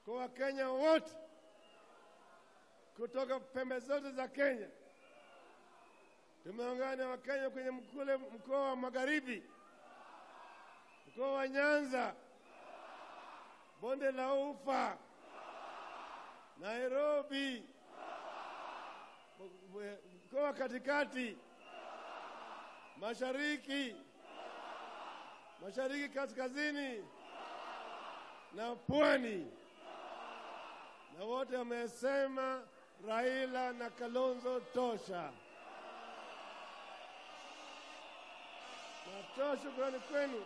kwa Wakenya wote kutoka pembe zote za Kenya. Tumeungana na Wakenya kwenye mkule mkoa wa Magharibi, mkoa wa Nyanza, bonde la Ufa, Nairobi, mkoa wa katikati, mashariki, mashariki kaskazini na pwani, na wote wamesema Raila na Kalonzo tosha. Natoa shukrani kwenu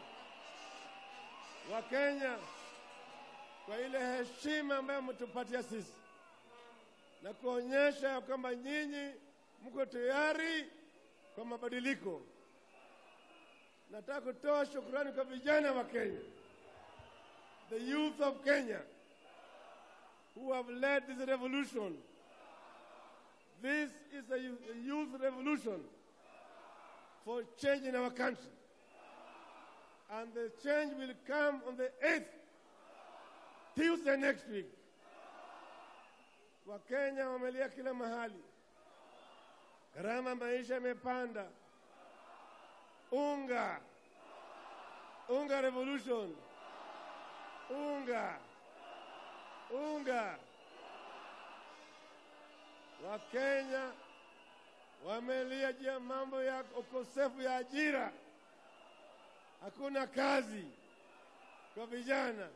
Wakenya kwa ile heshima ambayo mmetupatia sisi na kuonyesha ya kwamba nyinyi mko tayari kwa mabadiliko. Nataka kutoa shukrani kwa vijana wa Kenya, the youth of Kenya who have led this revolution. This is a youth, a youth revolution for change in our country. And the change will come on the 8th, Tuesday next week. Wakenya wamelia kila mahali, gharama maisha imepanda, unga unga revolution, unga unga. Wakenya wamelia juu ya mambo ya ukosefu ya ajira, hakuna kazi kwa vijana,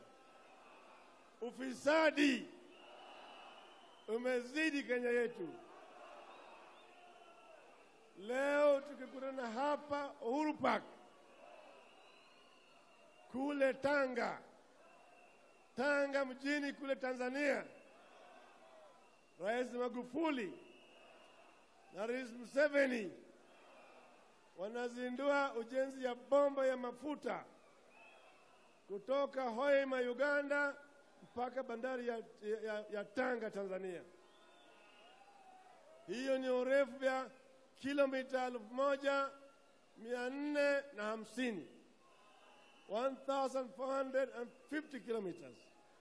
ufisadi umezidi Kenya yetu. Leo tukikutana hapa Uhuru Park kule Tanga, Tanga mjini kule Tanzania, Rais Magufuli na Rais Museveni wanazindua ujenzi ya bomba ya mafuta kutoka Hoima Uganda mpaka bandari ya, ya, ya Tanga Tanzania. Hiyo ni urefu ya kilomita elfu moja mia nne na hamsini 1450 kilometers,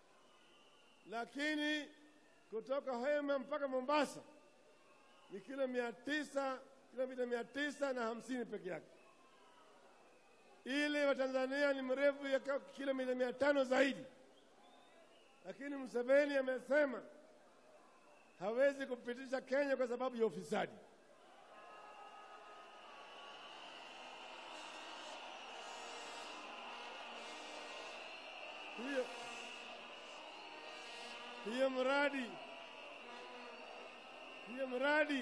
lakini kutoka Hoima mpaka Mombasa ni kilo mia tisa kilomita mia tisa na hamsini peke yake. Ile wa Tanzania ni mrefu ya kilomita mia tano zaidi, lakini Museveni amesema hawezi kupitisha Kenya kwa sababu ya ufisadi. Hiyo hiyo mradi hiyo mradi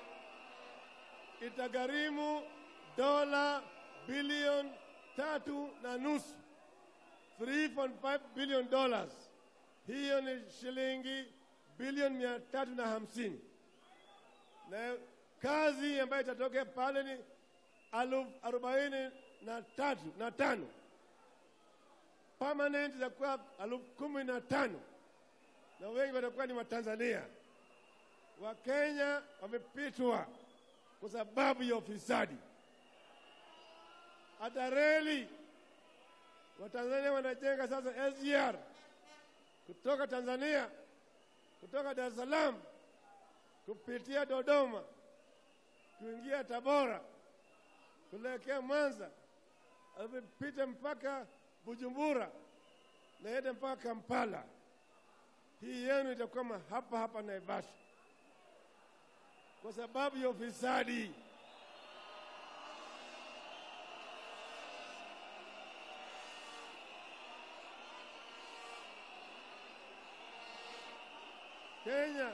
itagharimu dola bilioni tatu na nusu 3.5 billion dollars. Hiyo ni shilingi bilioni mia tatu na hamsini na kazi ambayo itatokea pale ni elfu arobaini na tatu na tano permanent itakuwa elfu kumi na tano na wengi watakuwa ni Watanzania. Wakenya wamepitwa kwa sababu ya ufisadi. Hata reli Watanzania wanajenga sasa SGR kutoka Tanzania, kutoka Dar es Salaam kupitia Dodoma kuingia Tabora kuelekea Mwanza, amepita mpaka Bujumbura naenda mpaka Kampala. Hii yenu itakuwa hapa hapa Naivasha kwa sababu ya ufisadi. Kenya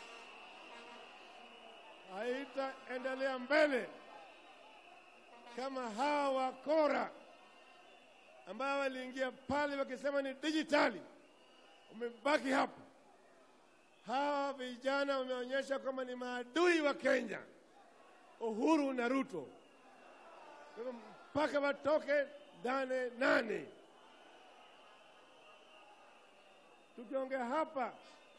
haitaendelea mbele kama hawa wakora ambao waliingia pale wakisema ni dijitali, umebaki hapo. Hawa vijana wameonyesha kwamba ni maadui wa Kenya, Uhuru na Ruto, Kwa hivyo mpaka watoke nane nane. Tukiongea hapa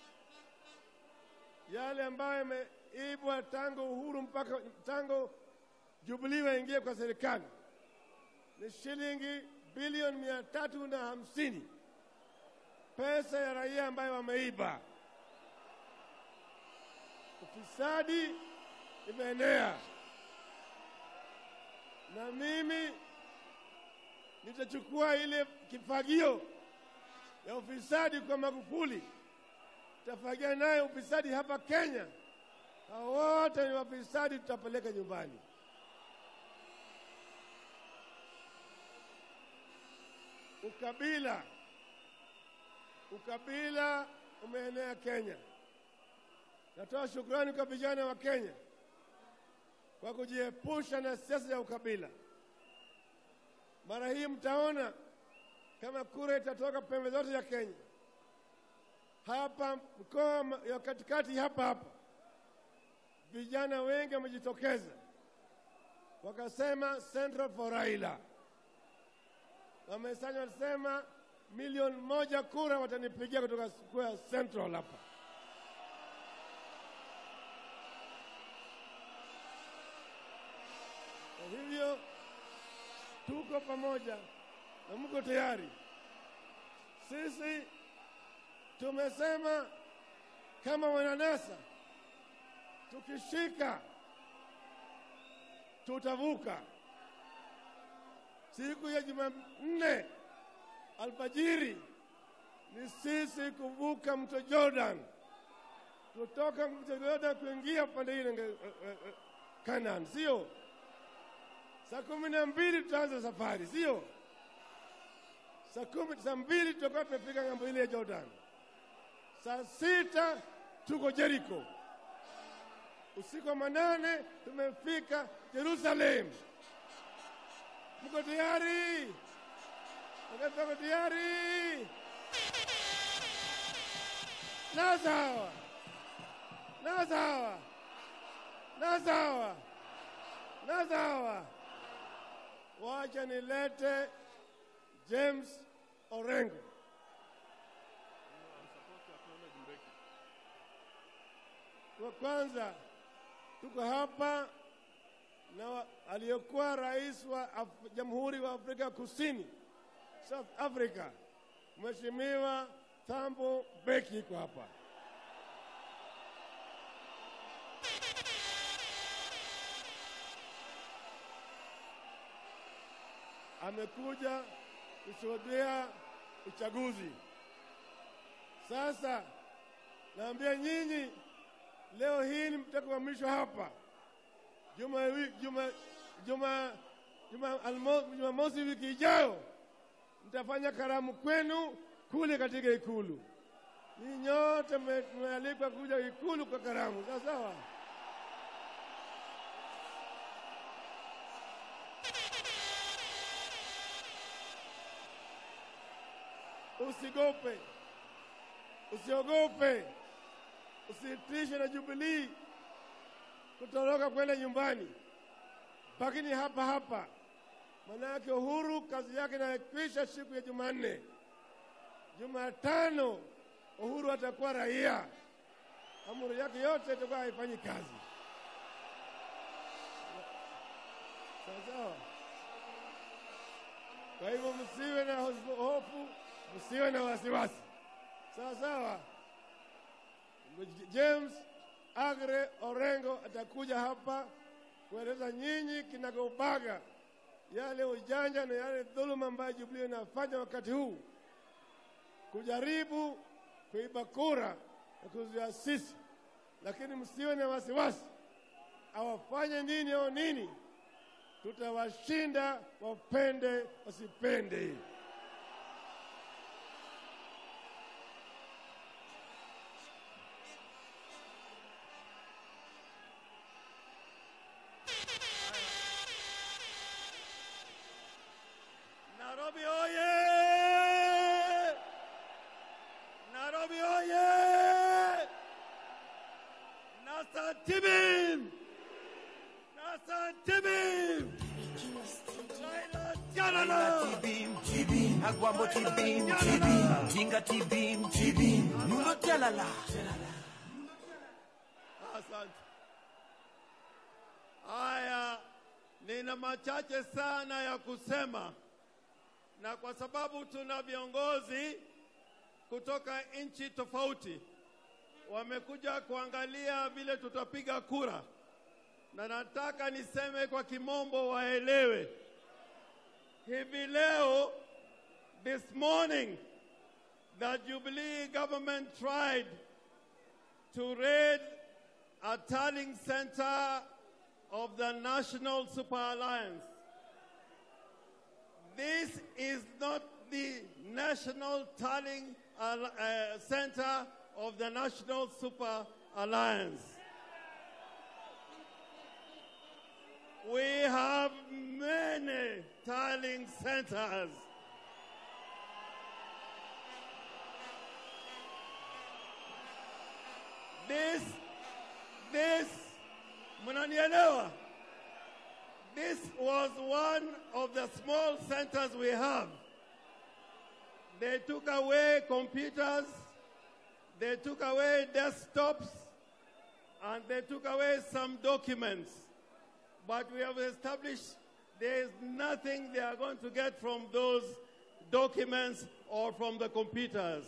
yale ambayo yameibwa tangu uhuru mpaka tangu Jubilee waingie kwa serikali ni shilingi bilioni mia tatu na hamsini pesa pesa ya raia ambayo wameiba. Ufisadi imeenea, na mimi nitachukua ile kifagio ya ufisadi kwa Magufuli, tafagia naye ufisadi hapa Kenya. Hao wote ni wafisadi, tutapeleka nyumbani. Ukabila, ukabila umeenea Kenya. Natoa shukrani kwa vijana wa Kenya kwa kujiepusha na siasa ya ukabila. Mara hii mtaona kama kura itatoka pembe zote ya Kenya, hapa mkoa ya katikati hapa hapa, vijana wengi wamejitokeza wakasema Central for Raila, wamesanya wasema milioni moja kura watanipigia kutoka Square Central hapa. Kwa hivyo tuko pamoja na mko tayari. Sisi tumesema kama wananasa, tukishika tutavuka. Siku ya Jumanne alfajiri ni sisi kuvuka mto Jordan, kutoka mto Jordan kuingia upande ile uh, uh, Canaan, sio? Saa kumi na mbili tutaanza safari, sio? Saa kumi saa mbili tutakuwa tumefika ng'ambo ile ya Jordan. Saa sita tuko Jericho. Usiku wa manane tumefika Jerusalem. Mko tayari? Wakati wako tayari? Na sawa, na sawa, na sawa, na sawa. Wacha nilete James Orengo. Kwa kwanza tuko hapa na wa- aliyekuwa rais wa Af Jamhuri wa Afrika Kusini, South Africa, Mheshimiwa Thabo Mbeki yuko hapa. Amekuja kushuhudia uchaguzi. Sasa naambia nyinyi leo hii ni mtakuhamishwa hapa juma wi- juma juma juma almo- Jumamosi wiki ijayo mtafanya karamu kwenu kule katika Ikulu. Ni nyote mme- mmealikwa kuja Ikulu kwa karamu, sawa sawa. Usigope, usiogope, usitishwe na Jubilii kutoroka kwenda nyumbani, lakini hapa hapa. Manake Uhuru kazi yake inakwisha siku ya Jumanne. Jumatano Uhuru atakuwa raia, amri yake yote itakuwa haifanyi kazi. Sawa sawa. Kwa hivyo msiwe na hofu- hofu, msiwe na wasiwasi. Sawa sawa. James Agre Orengo atakuja hapa kueleza nyinyi kinagaubaga yale ujanja na yale dhuluma ambayo Jubilee inafanya wakati huu kujaribu kuiba kura na kuzuia sisi, lakini msiwe na wasiwasi, awafanye nini au nini, tutawashinda, wapende wasipende. Nairobi oye! Nairobi oye! Nasa Tibim! Nasa Tibim! Laila Jalala! Tibim, tibim, agwambo tibim, tibim, jinga tibim, tibim, nuno jalala. Asante. Haya, nina machache sana ya kusema, na kwa sababu tuna viongozi kutoka nchi tofauti wamekuja kuangalia vile tutapiga kura, na nataka niseme kwa kimombo waelewe. Hivi leo, this morning, the Jubilee government tried to raid a tallying center of the National Super Alliance. This is not the National Tallying Al- uh, Center of the National Super Alliance. We have many tallying centers. This, this, mnanielewa? This was one of the small centers we have. They took away computers, they took away desktops, and they took away some documents. But we have established there is nothing they are going to get from those documents or from the computers.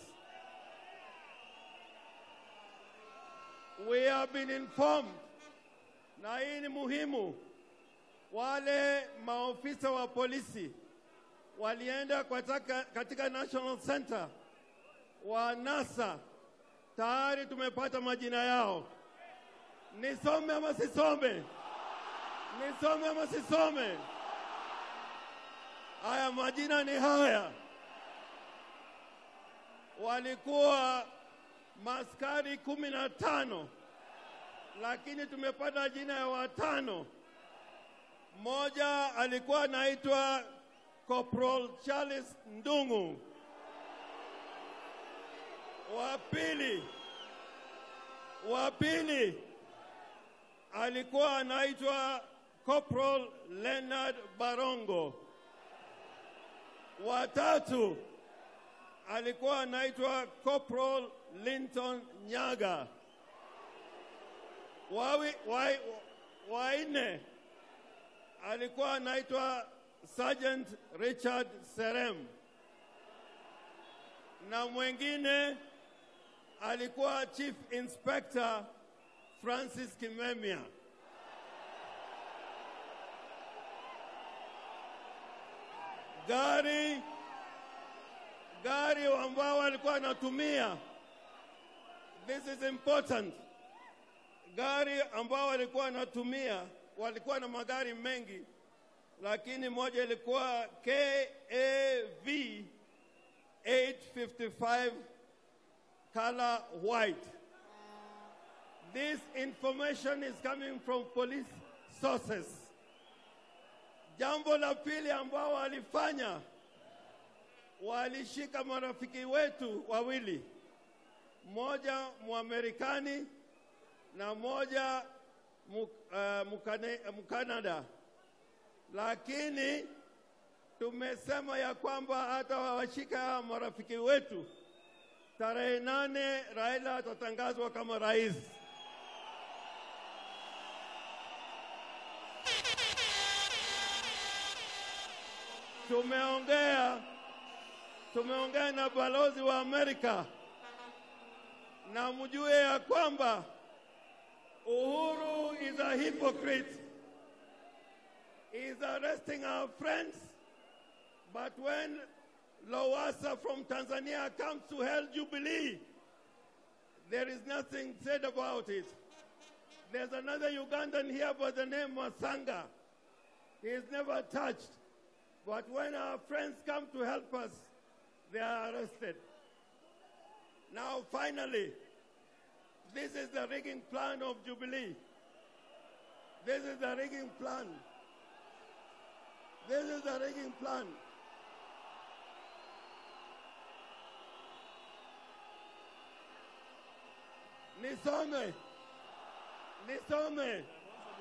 We have been informed, na hii ni muhimu, wale maofisa wa polisi walienda katika, katika National Center wa NASA, tayari tumepata majina yao. Nisome ama sisome? Nisome ama sisome? Haya, majina ni haya. Walikuwa maskari kumi na tano, lakini tumepata jina ya watano. Mmoja alikuwa anaitwa Corporal Charles Ndungu. Wa pili wa pili alikuwa anaitwa Corporal Leonard Barongo. Wa tatu alikuwa anaitwa Corporal Linton Nyaga. Wawi, wa, wa nne alikuwa anaitwa Sergeant Richard Serem, na mwingine alikuwa Chief Inspector Francis Kimemia. Gari gari ambao walikuwa wanatumia, this is important. Gari ambao walikuwa wanatumia, walikuwa na magari mengi, lakini moja ilikuwa KAV 855 color white. This information is coming from police sources. Jambo la pili ambao walifanya, walishika marafiki wetu wawili, mmoja Mwamerikani na mmoja mu- uh, Mukane- Mkanada, lakini tumesema ya kwamba hata wawashika marafiki wetu, tarehe nane Raila atatangazwa kama rais. Tumeongea tumeongea na balozi wa Amerika na mjue ya kwamba Uhuru is a hypocrite. He is arresting our friends, but when Lowassa from Tanzania comes to hell Jubilee, there is nothing said about it. There's another Ugandan here by the name Masanga. He is never touched. But when our friends come to help us, they are arrested. Now, finally, this is the rigging plan of Jubilee. This is the rigging plan. This is the rigging plan. Nisome. Nisome.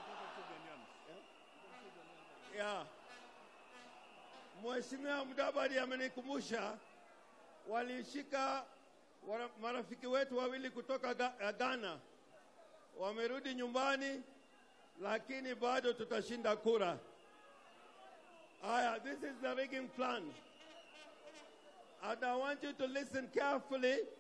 Yeah. Mheshimiwa Mudavadi amenikumbusha walishika wara- marafiki wetu wawili kutoka Ga- eh, Ghana, wamerudi nyumbani, lakini bado tutashinda kura. Aya, this is the rigging plan. And I want you to listen carefully